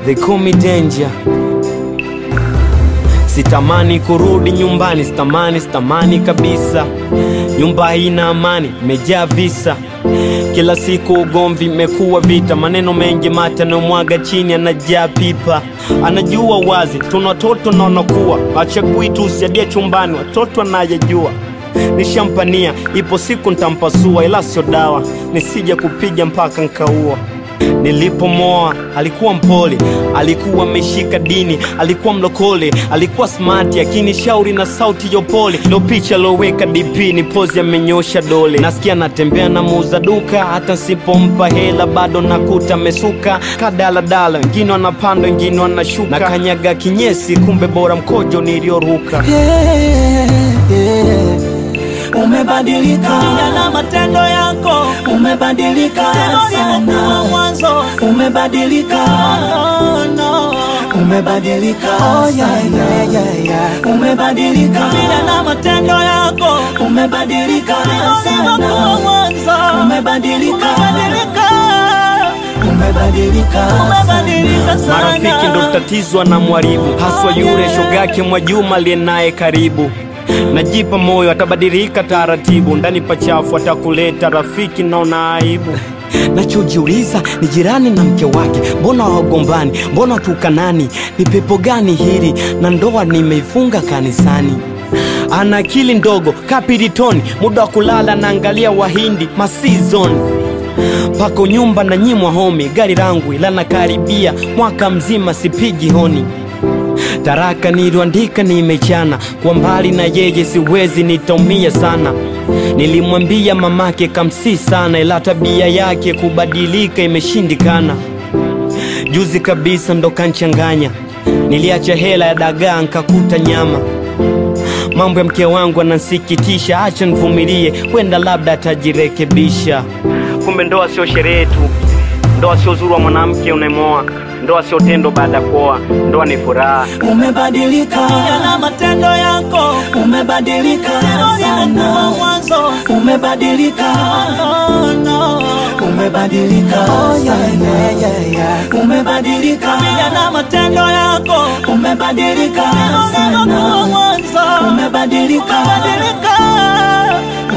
They call me danger. Sitamani kurudi nyumbani, sitamani, sitamani kabisa. Nyumba haina amani, imejaa visa. Kila siku ugomvi, imekuwa vita. Maneno mengi mate anayomwaga chini, anajaa pipa. Anajua wazi tuna watoto na wanakuwa, achagui tu usiadie chumbani, watoto anayejua nishampania, ipo siku ntampasua, ila sio dawa, nisije kupiga mpaka nkaua. Nilipomoa alikuwa mpole, alikuwa ameshika dini, alikuwa mlokole, alikuwa smart, akinishauri na sauti ya upole. Ndo picha loweka DP ni pozi, amenyosha dole. Nasikia natembea na muuza duka, hata nsipompa hela bado nakuta mesuka kadaladala, wengine wanapanda, wengine wanashuka, na kanyaga kinyesi, kumbe bora mkojo nilioruka. Yeah, yeah. Umebadilika na matendo yako umebadilika ulivyokuwa sana mwanzo umebadilika no, no. umebadilika sana umebadilika Vile na matendo yako umebadilika ulivyokuwa sana mwanzo umebadilika umebadilika umebadilika umebadilika sana Marafiki ndo tatizo na mwaribu, haswa yule shogake Mwajuma aliye naye karibu. Najipa moyo atabadilika taratibu, ndani pachafu atakuleta rafiki, naona aibu. Nachojiuliza ni jirani na mke wake, mbona wagombani? Mbona tukanani? Ni pepo gani hili? Na ndoa nimeifunga kanisani. Ana akili ndogo kapiritoni, muda wa kulala naangalia Wahindi masizon pako nyumba na nyimwa homi, gari langu ila nakaribia mwaka mzima sipigi honi. Taraka niliandika nimechana, kwa mbali na yeye siwezi, nitaumia sana. Nilimwambia mamake kamsi sana, ila tabia yake kubadilika imeshindikana. Juzi kabisa ndo kanchanganya, niliacha hela ya dagaa nkakuta nyama. Mambo ya mke wangu anansikitisha, acha nivumilie, wenda labda atajirekebisha. Kumbe ndoa sio sherehe tu, ndoa sio uzuri wa mwanamke unayemoa, ndoa sio tendo baada ya kuoa, ndoa ni furaha. umebadilika na matendo yako umebadilika ulivyokuwa sana mwanzo umebadilika no, no. umebadilika sana umebadilika Vile na matendo yako umebadilika ulivyokuwa sana mwanzo umebadilika umebadilika